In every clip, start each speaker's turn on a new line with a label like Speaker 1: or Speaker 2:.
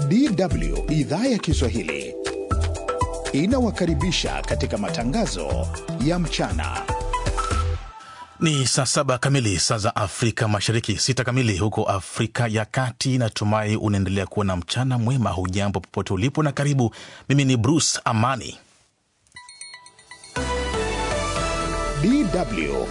Speaker 1: DW idhaa ya Kiswahili inawakaribisha katika matangazo ya mchana.
Speaker 2: Ni saa saba kamili saa za Afrika Mashariki, sita kamili huko Afrika ya Kati. Natumai unaendelea kuwa na mchana mwema. Hujambo popote ulipo na karibu. Mimi ni Bruce Amani.
Speaker 1: DW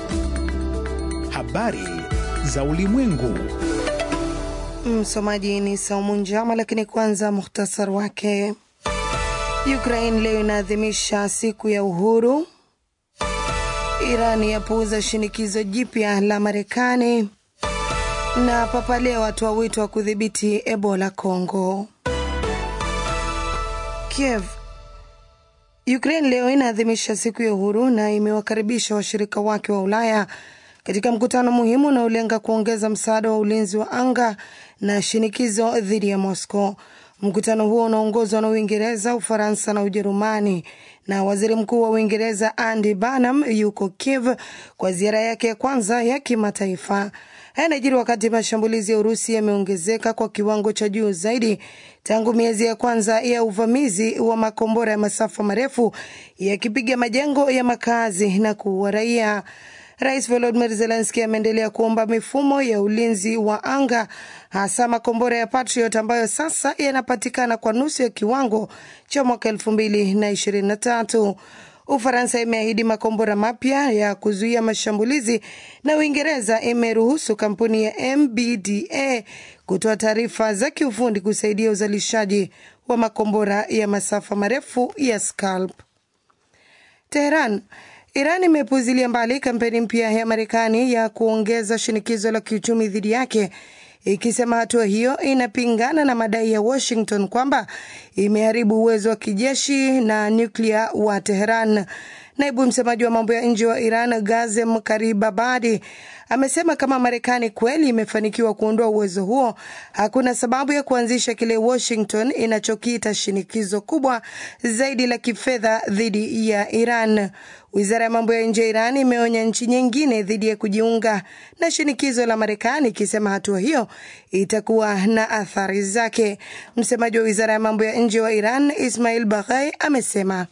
Speaker 1: habari za ulimwengu.
Speaker 3: Msomaji ni Saumu Njama, lakini kwanza muhtasar wake. Ukraine leo inaadhimisha siku ya uhuru. Iran yapuuza shinikizo jipya la Marekani, na Papa Leo atoa wito wa kudhibiti Ebola Congo. Kiev. Ukraine leo inaadhimisha siku ya uhuru na imewakaribisha washirika wake wa Ulaya katika mkutano muhimu unaolenga kuongeza msaada wa ulinzi wa anga na shinikizo dhidi ya Moscow. Mkutano huo unaongozwa na Uingereza, Ufaransa na Ujerumani, na waziri mkuu wa Uingereza Andy Burnham yuko Kiev kwa ziara yake ya kwanza ya kimataifa. Haya yanajiri wakati mashambulizi ya Urusi yameongezeka kwa kiwango cha juu zaidi tangu miezi ya kwanza ya uvamizi wa makombora ya masafa marefu yakipiga majengo ya makazi na kuua raia. Rais Volodymyr Zelensky ameendelea kuomba mifumo ya ulinzi wa anga hasa makombora ya Patriot ambayo sasa yanapatikana kwa nusu ya kiwango cha mwaka elfu mbili na ishirini na tatu. Ufaransa imeahidi makombora mapya ya kuzuia mashambulizi na Uingereza imeruhusu kampuni ya MBDA kutoa taarifa za kiufundi kusaidia uzalishaji wa makombora ya masafa marefu ya Scalp. Teheran Iran imepuzilia mbali kampeni mpya ya Marekani ya kuongeza shinikizo la kiuchumi dhidi yake ikisema hatua hiyo inapingana na madai ya Washington kwamba imeharibu uwezo wa kijeshi na nyuklia wa Teheran. Naibu msemaji wa mambo ya nje wa Iran Gazem Karibabadi amesema kama Marekani kweli imefanikiwa kuondoa uwezo huo, hakuna sababu ya kuanzisha kile Washington inachokiita shinikizo kubwa zaidi la kifedha dhidi ya Iran. Wizara ya mambo ya nje ya Iran imeonya nchi nyingine dhidi ya kujiunga na shinikizo la Marekani, ikisema hatua hiyo itakuwa na athari zake. Msemaji wa wizara ya mambo ya nje wa Iran Ismail Baghai amesema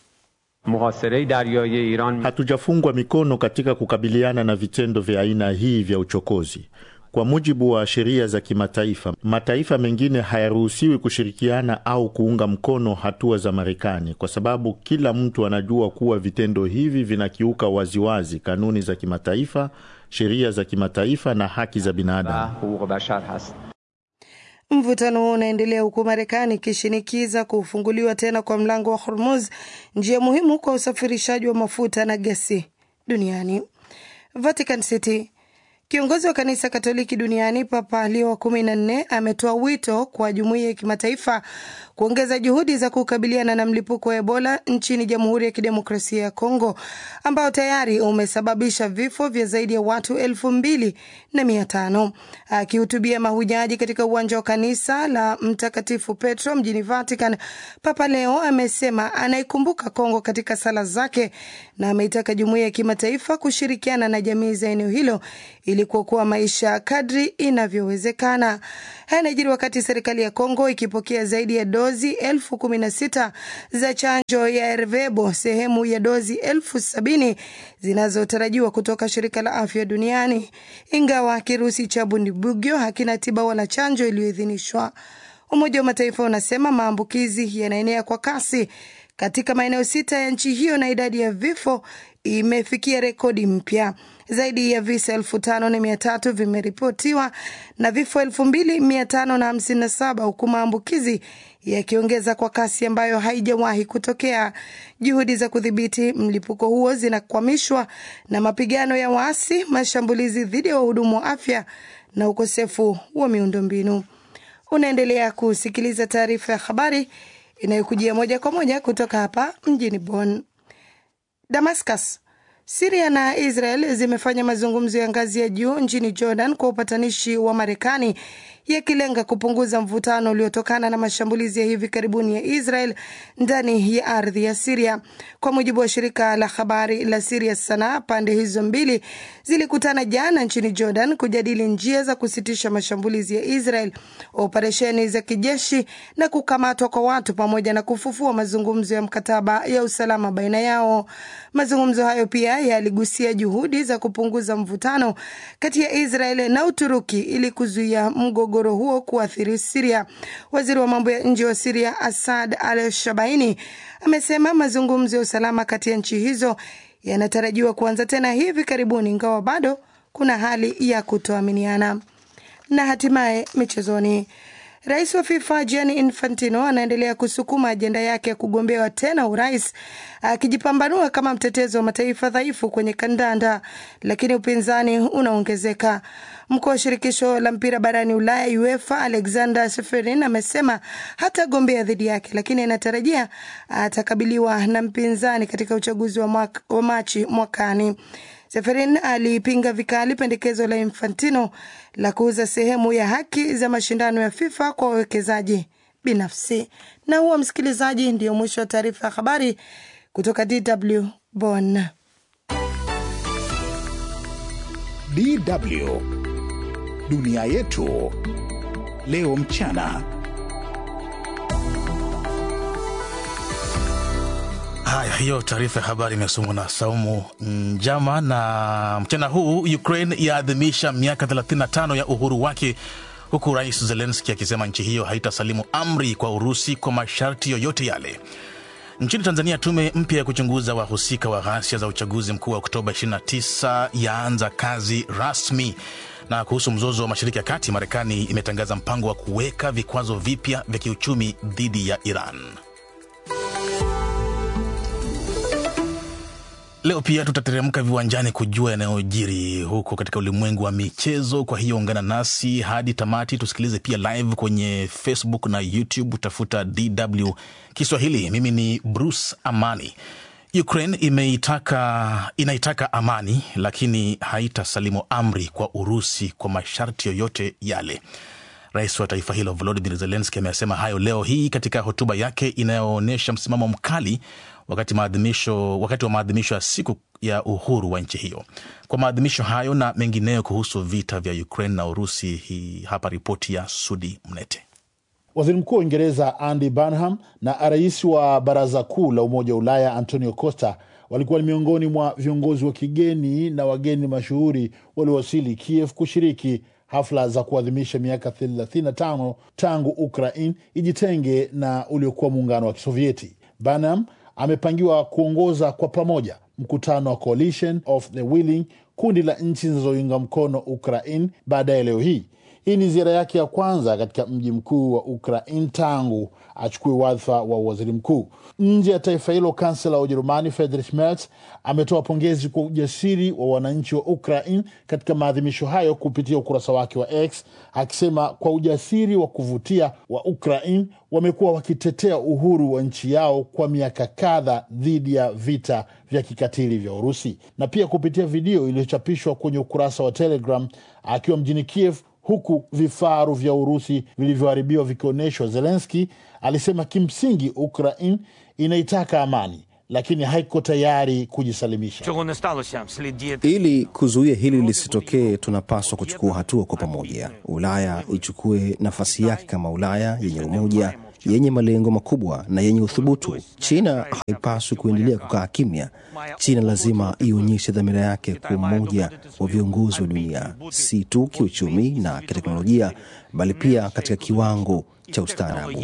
Speaker 4: Hatujafungwa mikono katika kukabiliana na vitendo vya aina hii vya uchokozi. Kwa mujibu wa sheria za kimataifa, mataifa mengine hayaruhusiwi kushirikiana au kuunga mkono hatua za Marekani kwa sababu kila mtu anajua kuwa vitendo hivi vinakiuka waziwazi kanuni za kimataifa, sheria za kimataifa na haki za binadamu.
Speaker 3: Mvutano huo unaendelea huku Marekani ikishinikiza kufunguliwa tena kwa mlango wa Hormuz, njia muhimu kwa usafirishaji wa mafuta na gesi duniani. Vatican City. Kiongozi wa kanisa Katoliki duniani Papa Leo wa kumi na nne ametoa wito kwa jumuiya ya kimataifa kuongeza juhudi za kukabiliana na mlipuko wa Ebola nchini Jamhuri ya Kidemokrasia ya Kongo ambao tayari umesababisha vifo vya zaidi ya watu elfu mbili na mia tano. Akihutubia mahujaji katika uwanja wa kanisa la Mtakatifu Petro mjini Vatican, Papa Leo amesema anaikumbuka Kongo katika sala zake na ameitaka jumuiya ya kimataifa kushirikiana na jamii za eneo hilo ili kuokoa maisha kadri inavyowezekana. Haya yanajiri wakati serikali ya Kongo ikipokea zaidi ya dozi elfu kumi na sita za chanjo ya Ervebo, sehemu ya dozi elfu sabini zinazotarajiwa kutoka shirika la afya duniani, ingawa kirusi cha Bundibugyo hakina tiba wala chanjo iliyoidhinishwa. Umoja wa Mataifa unasema maambukizi yanaenea kwa kasi katika maeneo sita ya nchi hiyo na idadi ya vifo imefikia rekodi mpya. Zaidi ya visa elfu tano na mia tatu vimeripotiwa na vifo elfu mbili mia tano na hamsini na saba huku maambukizi yakiongeza kwa kasi ambayo haijawahi kutokea. Juhudi za kudhibiti mlipuko huo zinakwamishwa na mapigano ya waasi, mashambulizi dhidi ya wahudumu wa afya na ukosefu wa miundombinu. Unaendelea kusikiliza taarifa ya habari inayokujia moja kwa moja kutoka hapa mjini Bonn. Damascus. Siria na Israel zimefanya mazungumzo ya ngazi ya juu nchini Jordan kwa upatanishi wa Marekani yakilenga kupunguza mvutano uliotokana na mashambulizi ya hivi karibuni ya Israel ndani ya ardhi ya Siria. Kwa mujibu wa shirika la habari la Siria Sana, pande hizo mbili zilikutana jana nchini Jordan kujadili njia za kusitisha mashambulizi ya Israel, operesheni za kijeshi na kukamatwa kwa watu pamoja na kufufua mazungumzo ya mkataba ya usalama baina yao. Mazungumzo hayo pia yaligusia juhudi za kupunguza mvutano kati ya Israel na Uturuki ili kuzuia mgogoro huo kuathiri Siria. Waziri wa mambo ya nje wa Siria Asad Al Shabaini amesema mazungumzo ya usalama kati ya nchi hizo yanatarajiwa kuanza tena hivi karibuni, ingawa bado kuna hali ya kutoaminiana. Na hatimaye michezoni. Rais wa FIFA Gianni Infantino anaendelea kusukuma ajenda yake ya kugombewa tena urais, akijipambanua kama mtetezi wa mataifa dhaifu kwenye kandanda, lakini upinzani unaongezeka. Mkuu wa shirikisho la mpira barani Ulaya UEFA Alexander Seferin amesema hatagombea dhidi yake, lakini anatarajia atakabiliwa na mpinzani katika uchaguzi wa, mwaka, wa Machi mwakani. Seferin alipinga vikali pendekezo la Infantino la kuuza sehemu ya haki za mashindano ya FIFA kwa wawekezaji binafsi. Na huo, msikilizaji, ndio mwisho wa taarifa ya habari kutoka DW Bonn.
Speaker 1: DW dunia yetu leo mchana.
Speaker 2: Haya, hiyo taarifa ya habari imesomwa na Saumu Njama. Na mchana huu Ukraine yaadhimisha miaka 35 ya uhuru wake, huku Rais Zelenski akisema nchi hiyo haitasalimu amri kwa Urusi kwa masharti yoyote yale. Nchini Tanzania, tume mpya ya kuchunguza wahusika wa ghasia za uchaguzi mkuu wa Oktoba 29 yaanza kazi rasmi. Na kuhusu mzozo wa Mashariki ya Kati, Marekani imetangaza mpango wa kuweka vikwazo vipya vya kiuchumi dhidi ya Iran. Leo pia tutateremka viwanjani kujua yanayojiri huko katika ulimwengu wa michezo. Kwa hiyo ungana nasi hadi tamati, tusikilize pia live kwenye Facebook na YouTube, tafuta DW Kiswahili. Mimi ni Bruce Amani. Ukraine imeitaka, inaitaka amani lakini haitasalimu amri kwa Urusi kwa masharti yoyote yale. Rais wa taifa hilo Volodymyr Zelensky amesema hayo leo hii katika hotuba yake inayoonyesha msimamo mkali wakati maadhimisho wakati wa maadhimisho ya siku ya uhuru wa nchi hiyo. Kwa maadhimisho hayo na mengineyo kuhusu vita vya Ukraine na Urusi, hii hapa ripoti ya Sudi Mnete.
Speaker 5: Waziri Mkuu wa Uingereza Andy Burnham na rais wa Baraza Kuu la Umoja wa Ulaya Antonio Costa walikuwa ni miongoni mwa viongozi wa kigeni na wageni mashuhuri waliowasili Kiev kushiriki hafla za kuadhimisha miaka 35 tangu Ukraine ijitenge na uliokuwa muungano wa Kisovieti. Burnham amepangiwa kuongoza kwa pamoja mkutano wa Coalition of the Willing, kundi la nchi zinazounga mkono Ukraine baadaye leo hii. Hii ni ziara yake ya kwanza katika mji mkuu wa Ukraine tangu achukue wadhifa wa waziri mkuu. Nje ya taifa hilo, kansela wa Ujerumani Friedrich Merz ametoa pongezi kwa ujasiri wa wananchi wa Ukraine katika maadhimisho hayo kupitia ukurasa wake wa X, akisema kwa ujasiri wa kuvutia wa Ukraine wamekuwa wakitetea uhuru wa nchi yao kwa miaka kadha dhidi ya vita vya kikatili vya Urusi. Na pia kupitia video iliyochapishwa kwenye ukurasa wa Telegram akiwa mjini Kiev huku vifaru vya Urusi vilivyoharibiwa vikionyeshwa, Zelenski alisema kimsingi Ukraine inaitaka amani lakini haiko tayari kujisalimisha.
Speaker 6: Ili kuzuia hili lisitokee, tunapaswa kuchukua hatua kwa pamoja. Ulaya ichukue nafasi yake kama Ulaya yenye umoja, yenye malengo makubwa na yenye uthubutu. China haipaswi kuendelea kukaa kimya. China lazima ionyeshe dhamira yake kwa umoja wa viongozi wa dunia, si tu kiuchumi na kiteknolojia, bali pia katika kiwango cha ustaarabu.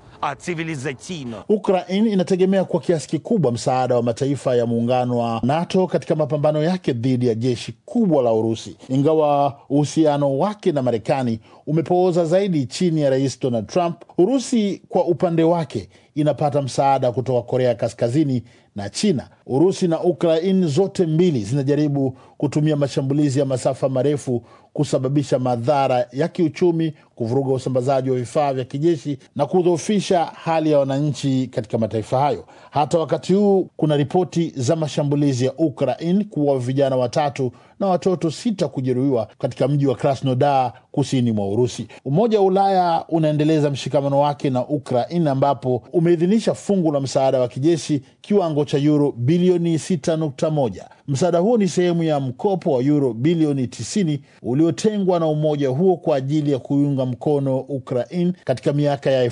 Speaker 5: Ukraine inategemea kwa kiasi kikubwa msaada wa mataifa ya muungano wa NATO katika mapambano yake dhidi ya jeshi kubwa la Urusi, ingawa uhusiano wake na Marekani umepooza zaidi chini ya Rais Donald Trump. Urusi kwa upande wake inapata msaada kutoka Korea Kaskazini na China. Urusi na Ukraine zote mbili zinajaribu kutumia mashambulizi ya masafa marefu kusababisha madhara ya kiuchumi kuvuruga usambazaji wa vifaa vya kijeshi na kudhoofisha hali ya wananchi katika mataifa hayo. Hata wakati huu kuna ripoti za mashambulizi ya Ukraine kuwa vijana watatu na watoto sita kujeruhiwa katika mji wa Krasnodar kusini mwa Urusi. Umoja wa Ulaya unaendeleza mshikamano wake na Ukraine ambapo umeidhinisha fungu la msaada wa kijeshi kiwango cha yuro bilioni 6.1. Msaada huo ni sehemu ya mkopo wa yuro bilioni 90 uliotengwa na umoja huo kwa ajili ya kuiunga mkono Ukraine katika miaka ya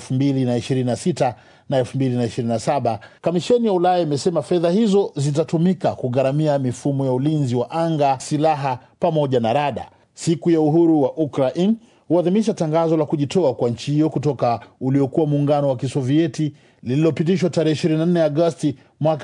Speaker 5: 2026 na 2027. Kamisheni ya Ulaya imesema fedha hizo zitatumika kugharamia mifumo ya ulinzi wa anga, silaha pamoja na rada. Siku ya uhuru wa Ukraine huadhimisha tangazo la kujitoa kwa nchi hiyo kutoka uliokuwa muungano wa Kisovieti lililopitishwa tarehe 24 Agosti mwaka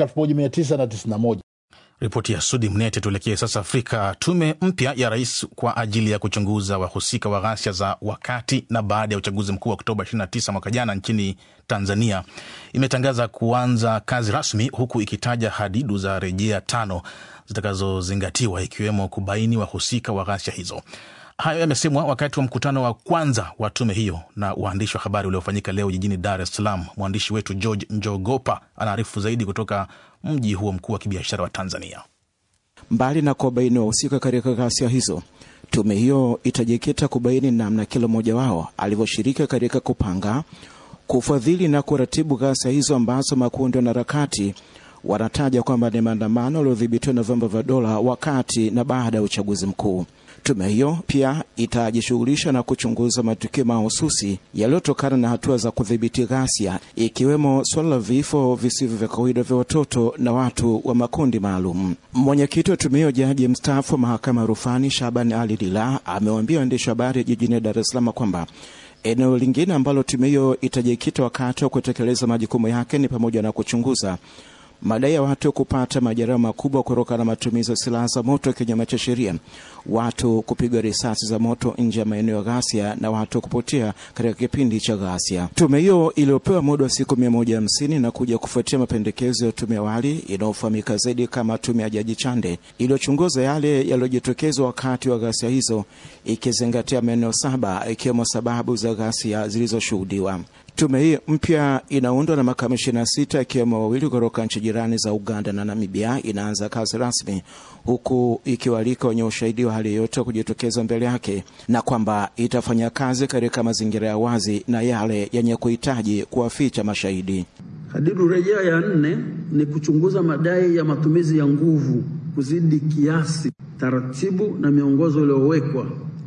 Speaker 5: 1991.
Speaker 2: Ripoti ya Sudi Mnete. Tuelekee sasa Afrika. Tume mpya ya rais kwa ajili ya kuchunguza wahusika wa ghasia za wakati na baada ya uchaguzi mkuu wa Oktoba 29 mwaka jana nchini Tanzania imetangaza kuanza kazi rasmi, huku ikitaja hadidu za rejea tano zitakazozingatiwa ikiwemo kubaini wahusika wa ghasia hizo. Hayo yamesemwa wakati wa mkutano wa kwanza wa tume hiyo na waandishi wa habari uliofanyika leo jijini Dar es Salaam. Mwandishi wetu George Njogopa anaarifu zaidi kutoka mji huo mkuu wa kibiashara wa Tanzania.
Speaker 7: Mbali na kuwabaini wahusika katika ghasia hizo, tume hiyo itajikita kubaini namna kila mmoja wao alivyoshiriki katika kupanga, kufadhili na kuratibu ghasia hizo ambazo makundi na harakati wanataja kwamba ni maandamano yaliyodhibitiwa na vyombo vya dola wakati na baada ya uchaguzi mkuu. Tume hiyo pia itajishughulisha na kuchunguza matukio mahususi yaliyotokana na hatua za kudhibiti ghasia, ikiwemo suala la vifo visivyo vya kawaida vya watoto na watu wa makundi maalum. Mwenyekiti wa tume hiyo, jaji mstaafu wa mahakama ya rufani Shaban Ali Lila, amewaambia waandishi wa habari jijini Dar es Salaam kwamba eneo lingine ambalo tume hiyo itajikita wakati wa kutekeleza majukumu yake ni pamoja na kuchunguza madai ya watu kupata majeraha makubwa kutokana na matumizi ya silaha za moto kinyume cha sheria, watu kupigwa risasi za moto nje ya maeneo ya ghasia na watu kupotea katika kipindi cha ghasia. Tume hiyo iliyopewa muda wa siku mia moja hamsini na kuja kufuatia mapendekezo ya tume awali inayofahamika zaidi kama tume ya Jaji Chande iliyochunguza yale yaliyojitokeza wakati wa ghasia hizo, ikizingatia maeneo saba ikiwemo sababu za ghasia zilizoshuhudiwa. Tume hii mpya inaundwa na makamishina sita ikiwemo wawili kutoka nchi jirani za Uganda na Namibia. Inaanza kazi rasmi huku ikiwalika wenye ushahidi wa hali yoyote kujitokeza mbele yake, na kwamba itafanya kazi katika mazingira ya wazi na yale yenye kuhitaji kuwaficha mashahidi.
Speaker 8: Hadidu rejea ya nne ni kuchunguza madai ya matumizi ya nguvu kuzidi kiasi, taratibu na miongozo iliyowekwa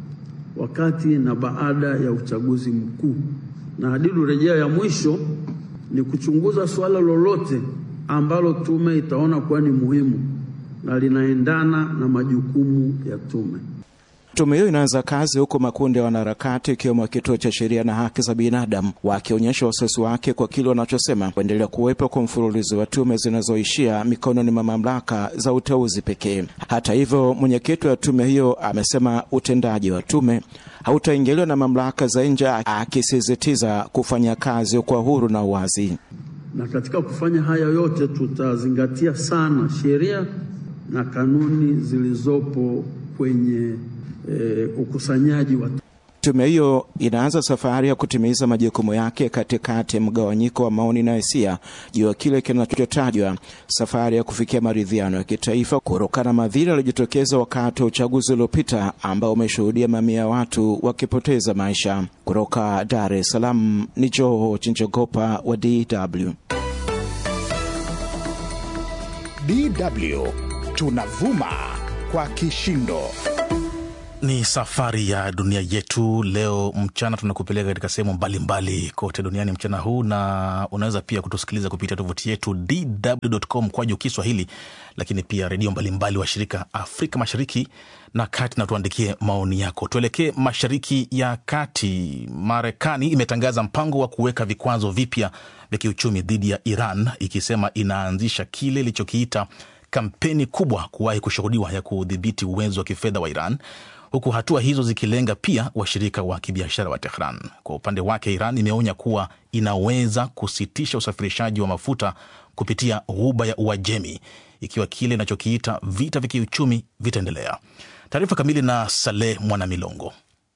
Speaker 8: wakati na baada ya uchaguzi mkuu na hadidu rejea ya mwisho ni kuchunguza suala lolote ambalo tume itaona kuwa ni muhimu na linaendana na majukumu ya tume.
Speaker 7: Tume hiyo inaanza kazi huku makundi ya wanaharakati ikiwemo kituo cha sheria na haki za binadamu wakionyesha wasiwasi wake kwa kile wanachosema kuendelea kuwepo kwa mfululizo wa tume zinazoishia mikononi mwa mamlaka za uteuzi pekee. Hata hivyo, mwenyekiti wa tume hiyo amesema utendaji wa tume hautaingiliwa na mamlaka za nje, akisisitiza kufanya kazi kwa uhuru na uwazi.
Speaker 8: Na katika kufanya haya yote, tutazingatia sana sheria na kanuni zilizopo kwenye e, ukusanyaji wa
Speaker 7: Tume hiyo inaanza safari ya kutimiza majukumu yake katikati ya mgawanyiko wa maoni na hisia juu ya kile kinachotajwa safari ya kufikia maridhiano ya kitaifa kutokana na madhira yaliyojitokeza wakati wa uchaguzi uliopita ambao umeshuhudia mamia ya watu wakipoteza maisha. Kutoka Dar es Salaam ni George Njogopa wa DW.
Speaker 1: DW tunavuma kwa kishindo.
Speaker 2: Ni safari ya dunia yetu. Leo mchana tunakupeleka katika sehemu mbalimbali kote duniani mchana huu, na unaweza pia kutusikiliza kupitia tovuti yetu dw.com kwa juu Kiswahili, lakini pia redio mbalimbali wa shirika Afrika Mashariki na Kati, na tuandikie maoni yako. Tuelekee Mashariki ya Kati. Marekani imetangaza mpango wa kuweka vikwazo vipya vya kiuchumi dhidi ya Iran, ikisema inaanzisha kile ilichokiita kampeni kubwa kuwahi kushuhudiwa ya kudhibiti uwezo wa kifedha wa Iran huku hatua hizo zikilenga pia washirika wa kibiashara wa Tehran. Kwa upande wake, Iran imeonya kuwa inaweza kusitisha usafirishaji wa mafuta kupitia ghuba ya Uajemi ikiwa kile inachokiita vita vya kiuchumi vitaendelea. Taarifa kamili na Saleh Mwanamilongo.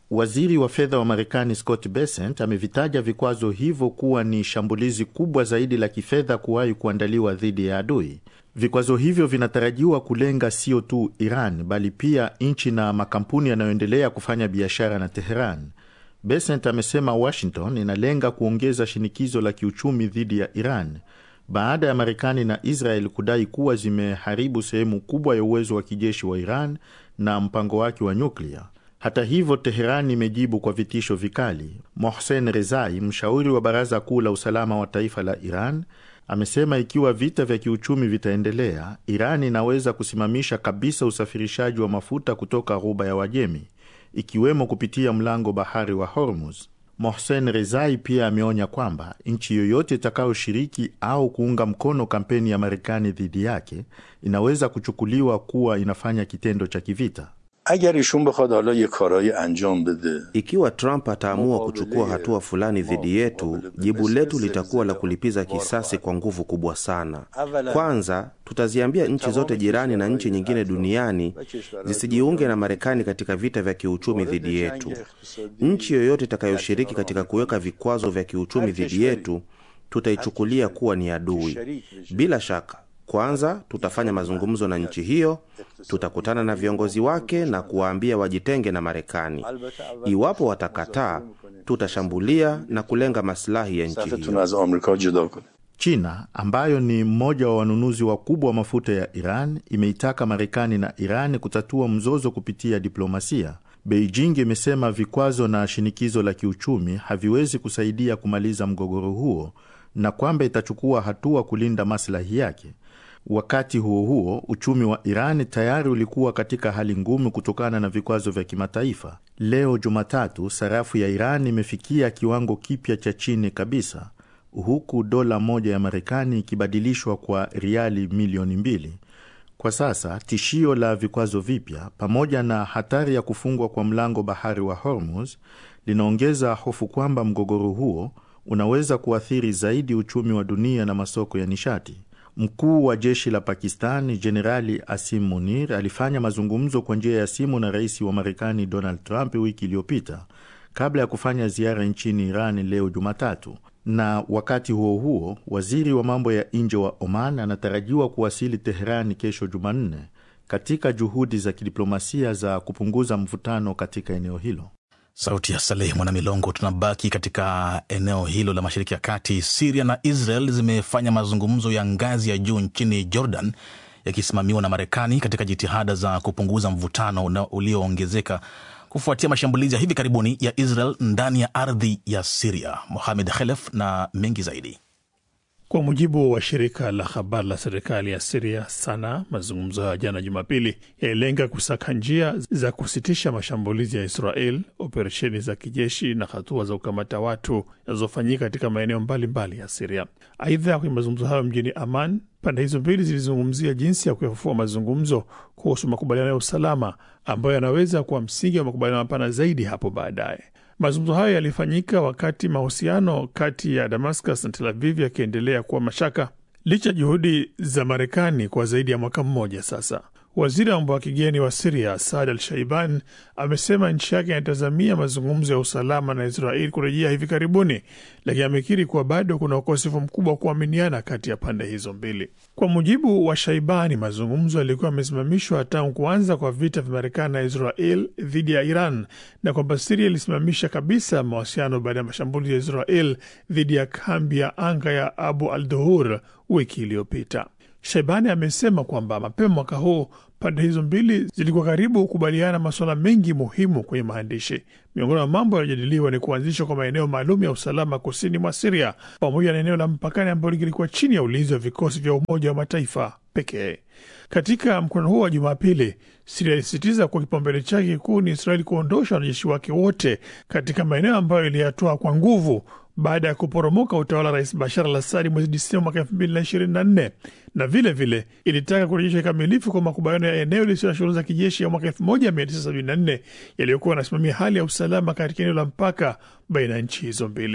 Speaker 4: Waziri wa fedha wa Marekani Scott Bessent amevitaja vikwazo hivyo kuwa ni shambulizi kubwa zaidi la kifedha kuwahi kuandaliwa dhidi ya adui. Vikwazo hivyo vinatarajiwa kulenga sio tu Iran bali pia nchi na makampuni yanayoendelea kufanya biashara na Teheran. Bessent amesema Washington inalenga kuongeza shinikizo la kiuchumi dhidi ya Iran baada ya Marekani na Israel kudai kuwa zimeharibu sehemu kubwa ya uwezo wa kijeshi wa Iran na mpango wake wa nyuklia. Hata hivyo, Teheran imejibu kwa vitisho vikali. Mohsen Rezai, mshauri wa Baraza Kuu la Usalama wa Taifa la Iran, amesema ikiwa vita vya kiuchumi vitaendelea, Iran inaweza kusimamisha kabisa usafirishaji wa mafuta kutoka Ghuba ya Wajemi, ikiwemo kupitia mlango bahari wa Hormuz. Mohsen Rezai pia ameonya kwamba nchi yoyote itakayoshiriki au kuunga mkono kampeni ya Marekani dhidi yake inaweza kuchukuliwa kuwa inafanya kitendo cha kivita.
Speaker 9: agar ishun bekhad hala ye karayi anjam bede
Speaker 10: Ikiwa Trump ataamua kuchukua hatua fulani dhidi yetu, jibu letu litakuwa la kulipiza kisasi kwa nguvu kubwa sana. Kwanza, tutaziambia nchi zote jirani na nchi nyingine duniani zisijiunge na Marekani katika vita vya kiuchumi dhidi yetu. Nchi yoyote itakayoshiriki katika kuweka vikwazo vya kiuchumi dhidi yetu, tutaichukulia kuwa ni adui. Bila shaka kwanza tutafanya mazungumzo na nchi hiyo, tutakutana na viongozi wake na kuwaambia wajitenge na Marekani. Iwapo watakataa, tutashambulia na kulenga maslahi ya nchi
Speaker 9: safetun
Speaker 10: hiyo.
Speaker 9: az amrika juda kune
Speaker 4: China ambayo ni mmoja wa wanunuzi wakubwa wa mafuta ya Iran imeitaka Marekani na Iran kutatua mzozo kupitia diplomasia. Beijing imesema vikwazo na shinikizo la kiuchumi haviwezi kusaidia kumaliza mgogoro huo na kwamba itachukua hatua kulinda maslahi yake. Wakati huo huo, uchumi wa Iran tayari ulikuwa katika hali ngumu kutokana na vikwazo vya kimataifa. Leo Jumatatu, sarafu ya Iran imefikia kiwango kipya cha chini kabisa huku dola moja ya Marekani ikibadilishwa kwa riali milioni mbili. Kwa sasa tishio la vikwazo vipya pamoja na hatari ya kufungwa kwa mlango bahari wa Hormuz linaongeza hofu kwamba mgogoro huo unaweza kuathiri zaidi uchumi wa dunia na masoko ya nishati. Mkuu wa jeshi la Pakistan Jenerali Asim Munir alifanya mazungumzo kwa njia ya simu na rais wa Marekani Donald Trump wiki iliyopita kabla ya kufanya ziara nchini Iran leo Jumatatu. Na wakati huo huo, waziri wa mambo ya nje wa Oman anatarajiwa kuwasili Teherani kesho Jumanne katika juhudi za kidiplomasia za kupunguza mvutano katika eneo hilo.
Speaker 2: Sauti ya Saleh Mwanamilongo. Tunabaki katika eneo hilo la Mashariki ya Kati. Siria na Israel zimefanya mazungumzo ya ngazi ya juu nchini Jordan yakisimamiwa na Marekani katika jitihada za kupunguza mvutano una- ulioongezeka kufuatia mashambulizi ya hivi karibuni ya Israel ndani ya ardhi ya Siria. Mohamed Khelef na mengi zaidi.
Speaker 11: Kwa mujibu wa shirika la habari la serikali ya Siria Sana, mazungumzo hayo ya jana Jumapili yalilenga kusaka njia za kusitisha mashambulizi ya Israel, operesheni za kijeshi na hatua za kukamata watu zinazofanyika katika maeneo mbalimbali ya Siria. Aidha, kwenye mazungumzo hayo mjini Aman, pande hizo mbili zilizungumzia jinsi ya kuyafufua mazungumzo kuhusu makubaliano ya usalama ambayo yanaweza kuwa msingi wa makubaliano mapana zaidi hapo baadaye. Mazungumzo hayo yalifanyika wakati mahusiano kati ya Damascus na Tel Aviv yakiendelea kuwa mashaka licha ya juhudi za Marekani kwa zaidi ya mwaka mmoja sasa. Waziri wa mambo ya kigeni wa Siria Saad Al Shaiban amesema nchi yake inatazamia mazungumzo ya usalama na Israel kurejea hivi karibuni, lakini amekiri kuwa bado kuna ukosefu mkubwa wa kuaminiana kati ya pande hizo mbili. Kwa mujibu wa Shaibani, mazungumzo yalikuwa yamesimamishwa tangu kuanza kwa vita vya Marekani na Israel dhidi ya Iran na kwamba Siria ilisimamisha kabisa mawasiliano baada ya mashambulizi ya Israel dhidi ya kambi ya anga ya Abu al Duhur wiki iliyopita. Shaibani amesema kwamba mapema mwaka huu pande hizo mbili zilikuwa karibu kukubaliana masuala mengi muhimu kwenye maandishi. Miongoni mwa mambo yaliyojadiliwa ni kuanzishwa kwa maeneo maalum ya usalama kusini mwa Siria pamoja na eneo la mpakani ambalo lilikuwa chini ya ulinzi wa vikosi vya Umoja wa Mataifa pekee. Katika mkutano huo wa Jumapili, Siria ilisisitiza kuwa kipaumbele chake kikuu ni Israeli kuondosha wanajeshi wake wote katika maeneo ambayo iliyatoa kwa nguvu baada ya kuporomoka utawala wa Rais Bashar al Assadi mwezi Disemba mwaka elfu mbili na ishirini na nne na vile vile ilitaka kurejeshwa kikamilifu kwa makubaliano ya eneo lisio na shughuli za kijeshi ya mwaka elfu moja mia tisa sabini na nne yaliyokuwa yanasimamia hali ya usalama katika eneo la mpaka baina ya nchi hizo mbili.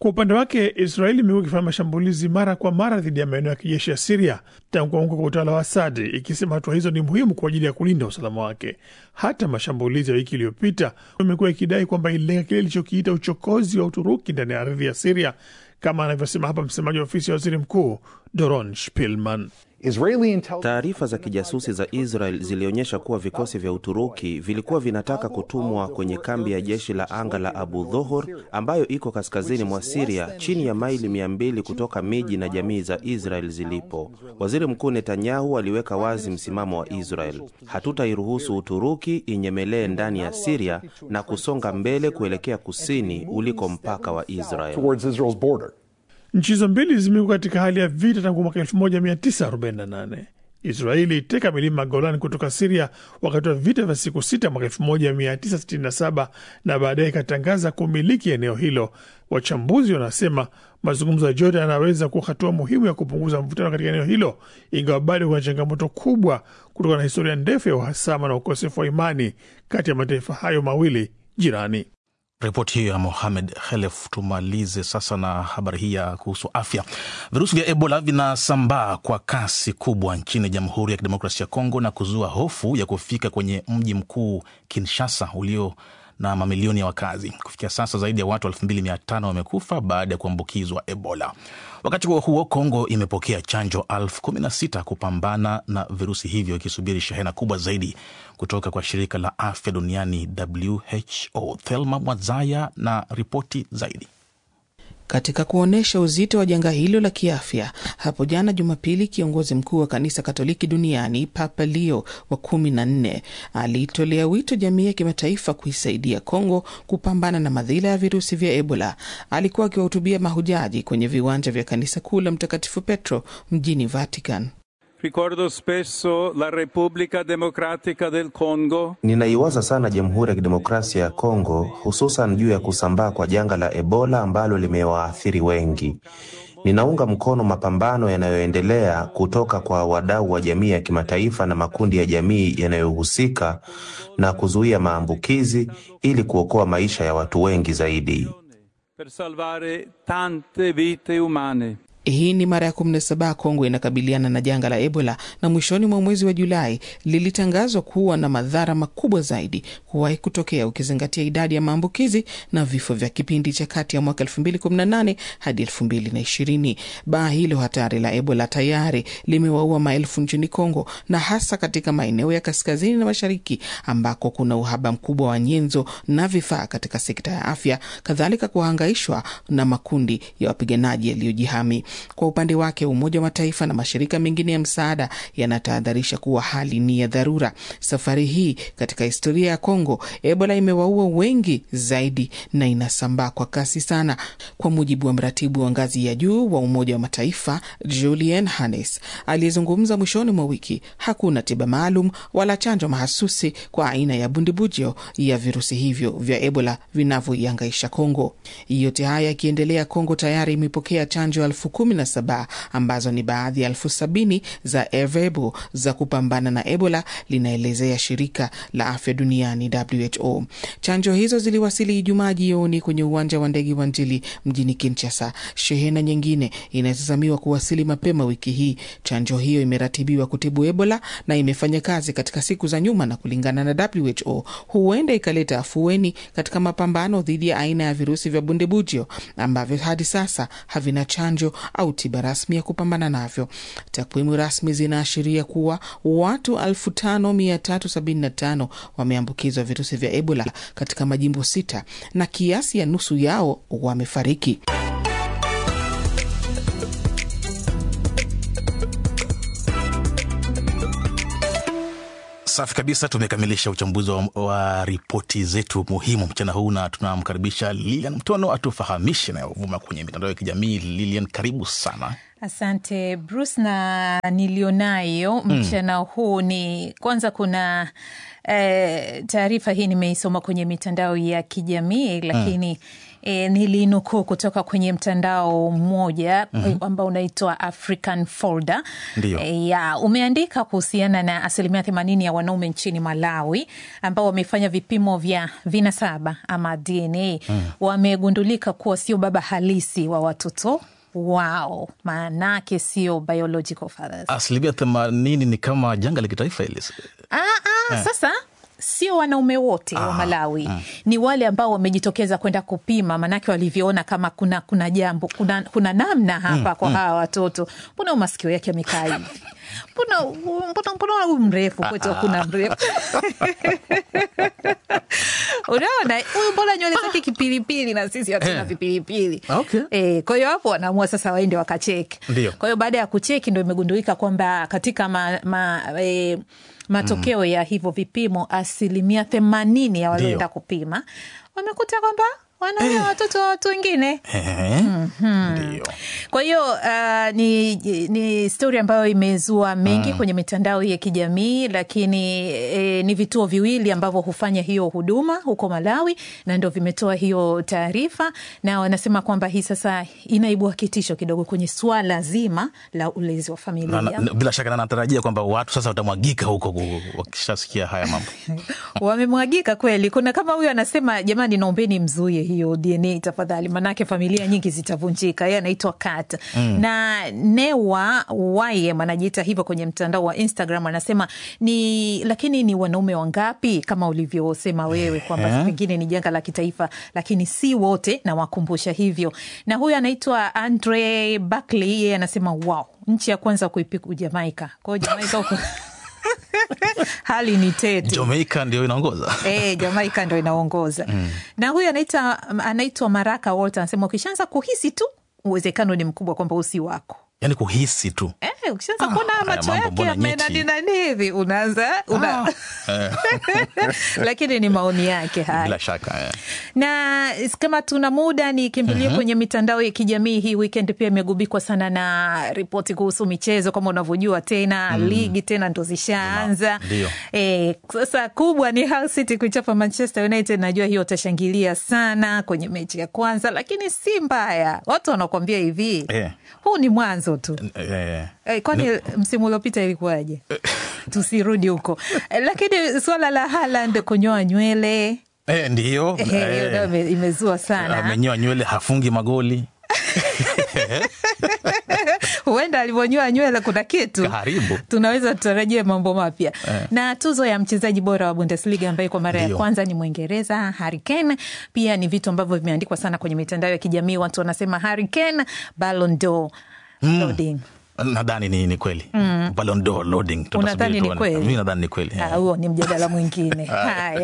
Speaker 11: Kwa upande wake, Israeli imekuwa ikifanya mashambulizi mara kwa mara dhidi ya maeneo ya kijeshi ya Siria tangu kuanguka kwa utawala wa Asadi, ikisema hatua hizo ni muhimu kwa ajili ya kulinda usalama wake. Hata mashambulizi ya wiki iliyopita imekuwa ikidai kwamba ililenga kile ilichokiita uchokozi wa Uturuki ndani ya ardhi ya Siria, kama anavyosema hapa msemaji wa ofisi ya waziri mkuu Doron Spilman.
Speaker 10: Taarifa za kijasusi za Israel zilionyesha kuwa vikosi vya Uturuki vilikuwa vinataka kutumwa kwenye kambi ya jeshi la anga la Abu Dhohor ambayo iko kaskazini mwa Siria, chini ya maili mia mbili kutoka miji na jamii za Israel zilipo. Waziri Mkuu Netanyahu aliweka wazi msimamo wa Israel: hatutairuhusu Uturuki inyemelee ndani ya Siria na kusonga mbele kuelekea kusini uliko mpaka wa Israel.
Speaker 11: Nchi hizo mbili zimekuwa katika hali ya vita tangu mwaka 1948. Israeli iteka milima Golan kutoka Siria wakati wa vita vya siku sita mwaka 1967 na baadaye ikatangaza kumiliki eneo hilo. Wachambuzi wanasema mazungumzo ya Jordan yanaweza kuwa hatua muhimu ya kupunguza mvutano katika eneo hilo, ingawa bado kuna changamoto kubwa kutokana na historia ndefu ya uhasama na ukosefu wa imani kati ya mataifa hayo mawili jirani.
Speaker 2: Ripoti hiyo ya Mohamed Khelef. Tumalize sasa na habari hii ya kuhusu afya. Virusi vya Ebola vinasambaa kwa kasi kubwa nchini Jamhuri ya Kidemokrasia ya Kongo na kuzua hofu ya kufika kwenye mji mkuu Kinshasa ulio na mamilioni ya wakazi. Kufikia sasa zaidi ya watu 2500 wamekufa baada ya kuambukizwa Ebola. Wakati huo huo, Kongo imepokea chanjo elfu kumi na sita kupambana na virusi hivyo, ikisubiri shehena kubwa zaidi kutoka kwa shirika la afya duniani WHO. Thelma Mwazaya na ripoti zaidi.
Speaker 12: Katika kuonyesha uzito wa janga hilo la kiafya, hapo jana Jumapili, kiongozi mkuu wa kanisa Katoliki duniani Papa Leo wa kumi na nne aliitolea wito jamii ya kimataifa kuisaidia Kongo kupambana na madhila ya virusi vya Ebola. Alikuwa akiwahutubia mahujaji kwenye viwanja vya kanisa kuu la Mtakatifu Petro mjini Vatican.
Speaker 13: Ricordo spesso la Repubblica Democratica del Congo.
Speaker 10: Ninaiwaza sana Jamhuri ya Kidemokrasia ya Kongo, hususan juu ya kusambaa kwa janga la Ebola ambalo limewaathiri wengi. Ninaunga mkono mapambano yanayoendelea kutoka kwa wadau wa jamii ya kimataifa na makundi ya jamii yanayohusika na kuzuia maambukizi ili kuokoa maisha ya watu wengi zaidi.
Speaker 13: Per salvare tante vite umane.
Speaker 12: Hii ni mara ya 17 Kongo inakabiliana na janga la Ebola, na mwishoni mwa mwezi wa Julai lilitangazwa kuwa na madhara makubwa zaidi kuwahi kutokea, ukizingatia idadi ya maambukizi na vifo vya kipindi cha kati ya mwaka 2018 hadi 2020. Baa hilo hatari la Ebola tayari limewaua maelfu nchini Kongo, na hasa katika maeneo ya kaskazini na mashariki ambako kuna uhaba mkubwa wa nyenzo na vifaa katika sekta ya afya, kadhalika kuhangaishwa na makundi ya wapiganaji yaliyojihami. Kwa upande wake Umoja wa Mataifa na mashirika mengine ya msaada yanatahadharisha kuwa hali ni ya dharura. Safari hii katika historia ya Kongo, Ebola imewaua wengi zaidi na inasambaa kwa kasi sana. Kwa mujibu wa mratibu wa ngazi ya juu wa Umoja wa Mataifa Julian Hannes aliyezungumza mwishoni mwa wiki, hakuna tiba maalum wala chanjo mahasusi kwa aina ya bundibujo ya virusi hivyo vya Ebola vinavyoiangaisha Kongo. Yote haya yakiendelea, Kongo tayari imepokea chanjo elfu kumi na saba ambazo ni baadhi ya elfu sabini za Ervebo za kupambana na Ebola, linaelezea shirika la afya duniani WHO. Chanjo hizo ziliwasili Ijumaa jioni kwenye uwanja wa ndege wa Njili mjini Kinshasa. Shehena nyingine inatazamiwa kuwasili mapema wiki hii. Chanjo hiyo imeratibiwa kutibu Ebola na imefanya kazi katika siku za nyuma, na kulingana na WHO huenda ikaleta afueni katika mapambano dhidi ya aina ya virusi vya bundibujio ambavyo hadi sasa havina chanjo au tiba rasmi ya kupambana navyo. Takwimu rasmi zinaashiria kuwa watu 5375 wameambukizwa virusi vya Ebola katika majimbo sita na kiasi ya nusu yao wamefariki.
Speaker 2: Safi kabisa, tumekamilisha uchambuzi wa, wa ripoti zetu muhimu mchana huu, na tunamkaribisha Lilian Mtono atufahamishe nayovuma kwenye mitandao ya kijamii. Lilian, karibu sana.
Speaker 14: Asante Bruce, na nilionayo mchana mm. huu ni kwanza, kuna eh, taarifa hii nimeisoma kwenye mitandao ya kijamii lakini mm E, nilinukuu kutoka kwenye mtandao mmoja
Speaker 2: Mhm.
Speaker 14: ambao unaitwa African Folder.
Speaker 2: Ndio.
Speaker 14: E, ya umeandika kuhusiana na asilimia themanini ya wanaume nchini Malawi ambao wamefanya vipimo vya vinasaba ama DNA
Speaker 2: Mm.
Speaker 14: wamegundulika kuwa sio baba halisi wa watoto wao, maanake sio biological fathers.
Speaker 2: Asilimia themanini ni kama janga la kitaifa hili.
Speaker 14: Ah, ah,
Speaker 2: Eh.
Speaker 14: sasa sio wanaume wote wa
Speaker 2: Ah,
Speaker 14: Malawi
Speaker 2: mm.
Speaker 14: ni wale ambao wamejitokeza kwenda kupima, maanake walivyoona kama kuna kuna jambo kuna, kuna namna hapa
Speaker 2: Mm,
Speaker 14: kwa
Speaker 2: mm.
Speaker 14: hawa watoto, mbona masikio yake amekaa hivi, mbona mbona mbona huyu mrefu kwetu hakuna mrefu unaona huyu mbona nywele zake kipilipili na sisi hatuna
Speaker 2: Eh.
Speaker 14: vipilipili
Speaker 2: Okay.
Speaker 14: Eh, kwa hiyo hapo wanaamua sasa waende wakacheki.
Speaker 2: Ndio.
Speaker 14: Kwa hiyo baada ya kucheki ndo imegundulika kwamba katika ma, ma, e, matokeo ya hivyo vipimo asilimia themanini ya walioenda
Speaker 2: Ndio.
Speaker 14: kupima wamekuta kwamba wanaoa watoto wa watu wengine.
Speaker 2: Ehe.
Speaker 14: Mhm.
Speaker 2: Ndio.
Speaker 14: Kwa hiyo uh, ni, ni stori ambayo imezua mengi
Speaker 2: Mm.
Speaker 14: kwenye mitandao ya kijamii, lakini e, ni vituo viwili ambavyo hufanya hiyo huduma huko Malawi na ndo vimetoa hiyo taarifa, na wanasema kwamba hii sasa inaibua kitisho kidogo kwenye swala zima la ulezi wa familia.
Speaker 2: Na, na, bila shaka na natarajia kwamba watu sasa watamwagika huko ku- wakishasikia haya mambo.
Speaker 14: wamemwagika kweli. Kuna kama huyu anasema, jamani, naombeni mzuie hiyo DNA tafadhali, manake familia nyingi zitavunjika. Yeye anaitwa Kat
Speaker 2: Mm.
Speaker 14: na Newa Wayem anajiita hivyo kwenye mtandao wa Instagram, anasema ni lakini ni wanaume wangapi kama ulivyosema wewe kwamba
Speaker 2: Eh.
Speaker 14: pengine ni janga la kitaifa, lakini si wote, na wakumbusha hivyo. Na huyu anaitwa Andre Buckley, yeye anasema wow, nchi ya kwanza kuipiku Jamaika. Kwa hiyo Jamaika huko hali ni tete.
Speaker 2: Jamaica ndio inaongoza.
Speaker 14: Eh, Jamaika ndo inaongoza
Speaker 2: Mm.
Speaker 14: na huyu anaita anaitwa Maraka Walter anasema ukishaanza kuhisi tu uwezekano ni mkubwa kwamba usi wako
Speaker 2: Yaani kuhisi tu.
Speaker 14: eh, ukishaanza kuona
Speaker 2: haya
Speaker 14: macho
Speaker 2: mambo
Speaker 14: yake
Speaker 2: mbona nyeti?
Speaker 14: yamenaninani hivi unaanza una...
Speaker 2: Eh,
Speaker 14: lakini ni maoni yake haya
Speaker 2: bila shaka. eh.
Speaker 14: na kama tuna muda nikimbilie
Speaker 2: Mhm.
Speaker 14: kwenye mitandao ya kijamii hii weekend pia imegubikwa sana na ripoti kuhusu michezo kama unavyojua tena
Speaker 2: Mm.
Speaker 14: ligi tena ndo zishaanza
Speaker 2: Ndio.
Speaker 14: Eh, sasa kubwa ni Hull City kuichapa Manchester United. Najua hiyo utashangilia sana kwenye mechi ya kwanza, lakini si mbaya. Watu wanakuambia hivi
Speaker 2: Eh,
Speaker 14: huu ni mwanzo tu.
Speaker 2: eh,
Speaker 14: Eh, kwani msimu uliopita ilikuwaje? Tusirudi huko Eh, lakini suala la Haaland kunyoa nywele
Speaker 2: eh, ndiyo.
Speaker 14: eh, hiyo
Speaker 2: eh,
Speaker 14: nayo ime- imezua sana.
Speaker 2: amenyoa nywele hafungi magoli
Speaker 14: Huenda alivyonyoa nywele kuna kitu
Speaker 2: karibu
Speaker 14: tunaweza tutarajia mambo mapya
Speaker 2: Eh.
Speaker 14: na tuzo ya mchezaji bora wa Bundesliga ambaye kwa mara ya
Speaker 2: Ndio.
Speaker 14: kwanza ni Mwingereza Harry Kane. Pia ni vitu ambavyo vimeandikwa sana kwenye mitandao ya kijamii, watu wanasema Harry Kane Ballon d'Or
Speaker 2: Mm.
Speaker 14: loading.
Speaker 2: nadhani ni, ni kweli
Speaker 14: Mm.
Speaker 2: Ballon d'Or loading Tutasubiri
Speaker 14: Unadhani ni
Speaker 2: tuone.
Speaker 14: kweli?
Speaker 2: Mimi nadhani ni kweli
Speaker 14: Ah, huo ni mjadala mwingine. Haya,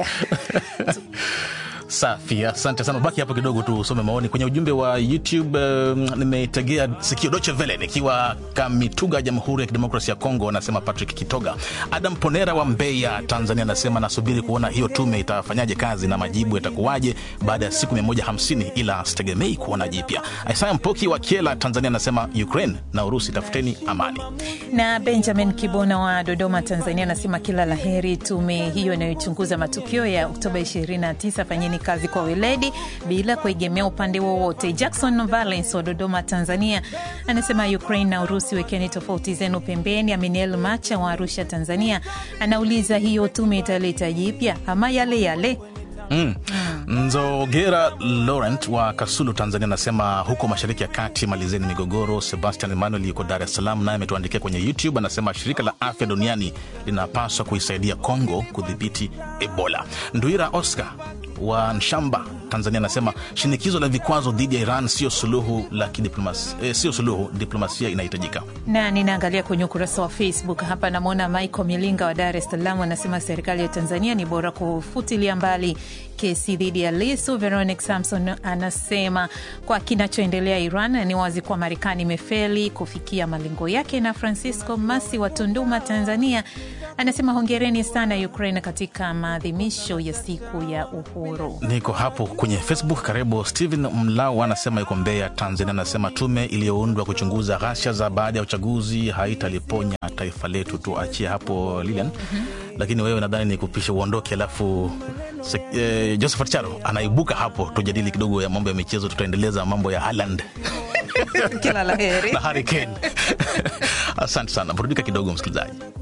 Speaker 2: Safi, asante sana. Baki hapo kidogo tu usome maoni kwenye ujumbe wa YouTube. Um, nimetegea sikio Deutsche Welle nikiwa Kamituga, Jamhuri ya Kidemokrasia ya Kongo, anasema Patrick Kitoga. Adam Ponera wa Mbeya, Tanzania, anasema nasubiri kuona hiyo tume itafanyaje kazi na majibu yatakuwaje baada ya siku 150 ila sitegemei kuona jipya. Isaya Mpoki wa Kiela, Tanzania, anasema Ukraine na Urusi, tafuteni amani.
Speaker 14: na Benjamin Kibona wa Dodoma, Tanzania, anasema kila la heri tume hiyo inayochunguza matukio ya Oktoba 29. Fanyeni kazi kwa weledi bila kuegemea upande wowote. Jackson Valence wa Dodoma, Tanzania, anasema Ukraine na Urusi, wekeni tofauti zenu pembeni. Aminiel Macha wa Arusha, Tanzania, anauliza hiyo tume italeta jipya ama yale yale?
Speaker 2: Mm. Nzogera Laurent wa Kasulu, Tanzania anasema huko mashariki ya kati malizeni migogoro. Sebastian Emmanuel yuko Dar es Salaam, naye ametuandikia kwenye YouTube, anasema shirika la afya duniani linapaswa kuisaidia Kongo kudhibiti Ebola. Nduira Oscar wa Nshamba, Tanzania anasema shinikizo la vikwazo dhidi ya Iran sio suluhu la kidiplomasia, eh, sio suluhu, diplomasia inahitajika.
Speaker 14: na ninaangalia kwenye ukurasa wa Facebook hapa, namwona Michael Milinga wa Dar es Salaam anasema serikali ya Tanzania ni bora kufutilia mbali kesi dhidi ya Lisu. Veronic Samson anasema kwa kinachoendelea Iran ni wazi kuwa Marekani imefeli kufikia malengo yake. Na Francisco Masi wa Tunduma, Tanzania anasema hongereni sana Ukraine katika maadhimisho ya siku ya uhuru.
Speaker 2: Niko hapo kwenye Facebook. Karibu Steven Mlau anasema yuko Mbeya, Tanzania, anasema tume iliyoundwa kuchunguza ghasia za baada ya uchaguzi haitaliponya taifa letu. Tuachie hapo Lilian. lakini wewe nadhani ni kupisha uondoke, alafu eh, Josephat Charo anaibuka hapo, tujadili kidogo ya mambo ya michezo, tutaendeleza mambo ya Haaland
Speaker 3: Kila la heri
Speaker 2: na Harry Kane. Asante sana, burudika kidogo msikilizaji.